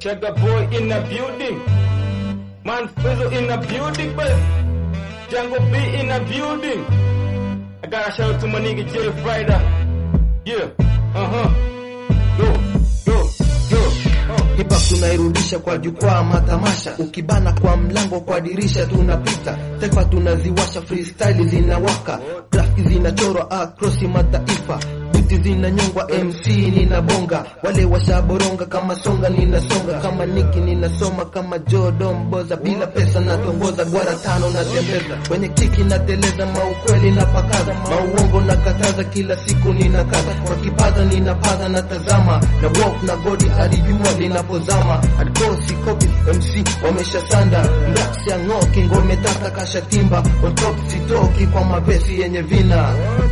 Chugga boy in the building. Man Fizzle in the building, but Jungle B in the building. I gotta shout out to my nigga Jay Friday. Yeah, uh huh. Go, go, go. Uh. Hip hop tunairudisha kwa jukwaa matamasha, ukibana kwa mlango kwa dirisha tunapita, taifa tunaziwasha, freestyle zinawaka, grafiki zinachorwa across mataifa, biti zinanyongwa, MC ninabonga, wale washaboronga kama songa, ninasonga kama Niki, ninasoma kama Jodom Boza, bila pesa natongoza, gwara tano natembeza, kwenye kiki nateleza, maukweli napakaza, mauongo nakataza, kila siku ninakaza, kwa kipaza ninapaza, natazama na walk na godi hadi jua linapozama, adkosi kopi MC wameshasanda, mraksi ya ng'oki, ngome tata kashatimba, on top sitoki kwa mavesi yenye vina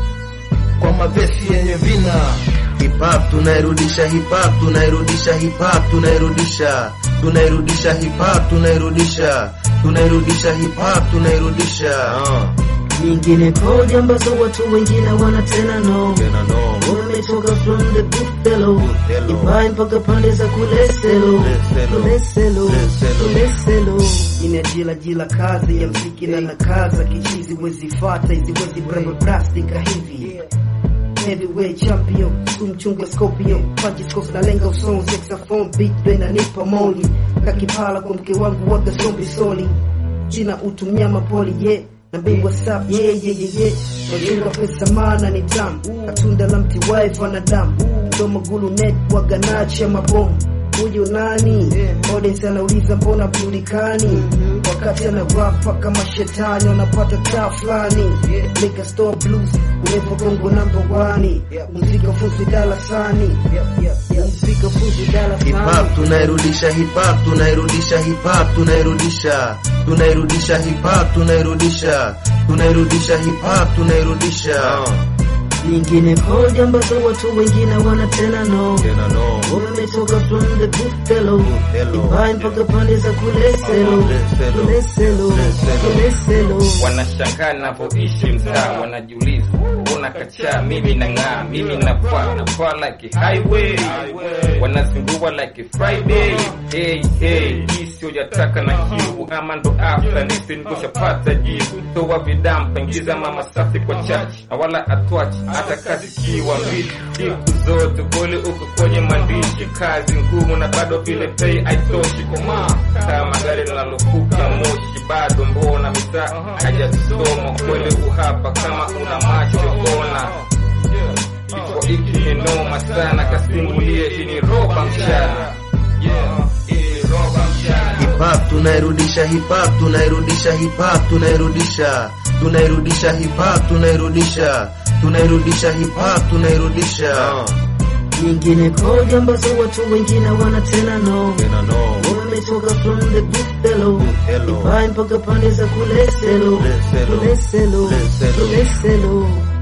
kwa mavesi yenye vina. Hip hop tunairudisha, hip hop tunairudisha, hip hop tunairudisha, tunairudisha hip hop tunairudisha, tunairudisha hip hop tunairudisha. nyingine kodi ambazo watu wengine wana tena no Tena no. wametoka from the buffalo Buffalo. ibai mpaka pande za kuleselo Kuleselo. kuleselo Kuleselo. kuleselo ina jila jila kazi ya mziki na nakaza kichizi wezi fata hizi wezi bramba plastika hivi heavyweight champion kumchunga scorpion punches kof na lenga usoni saxophone beat benda nipa moli kakipala kwa mke wangu waga sombi soli jina utumia mapoli ye yeah. na bingwa sap ye ye ye ye wajunga pesa maana ni tamu katunda la mti wife wanadamu ndo magulu net waga nacha mabomu huyu nani audience anauliza mbona bulikani wakati ana rap paka mashetani wanapata taa fulani liquor store blues ulevo bongo number one muziki ufunzi darasani muziki ufunzi Hip darasani hop tunairudisha, hip hop tunairudisha, hip hop tunairudisha, tunairudisha hip hop tunairudisha, tunairudisha hip hop tunairudisha. nyingine kodi ambazo watu wengine wana tena no Tena no. wametoka from the buffalo Buffalo. ibai mpaka pande za kuleselo Kuleselo. kuleselo Kuleselo. kuleselo Wanashangaa navyoishi mtaa, wanajiuliza mbona kachaa, mimi nang'aa, mimi napaa napaa like a highway, wanazingua like a Friday. Hey, hey, hii sio jataka na kiu ama ndo after nisi nikushapata jibu, toa vidampa, ingiza mama safi kwa chachi na wala atwachi hata kazi kiwa mbili siku zote kule uko kwenye maandishi, kazi ngumu na bado vile pay haitoshi koma kama gari linalofuka moshi, bado mbona mitaa hajasoma kweli uhapa, kama una macho ona Kifo hiki ni noma sana, kasimbulie hii ni roba mchana, yeah, hii ni roba mchana. Hip hop tunairudisha, hip hop tunairudisha, hip hop tunairudisha, tunairudisha hip hop tunairudisha, tunairudisha hip hop tunairudisha. nyingine kodi ambazo watu wengine wana tena no Tena no. wametoka from the buffalo Buffalo. ibai mpaka pande za kuleselo Kuleselo. kuleselo Kuleselo. kuleselo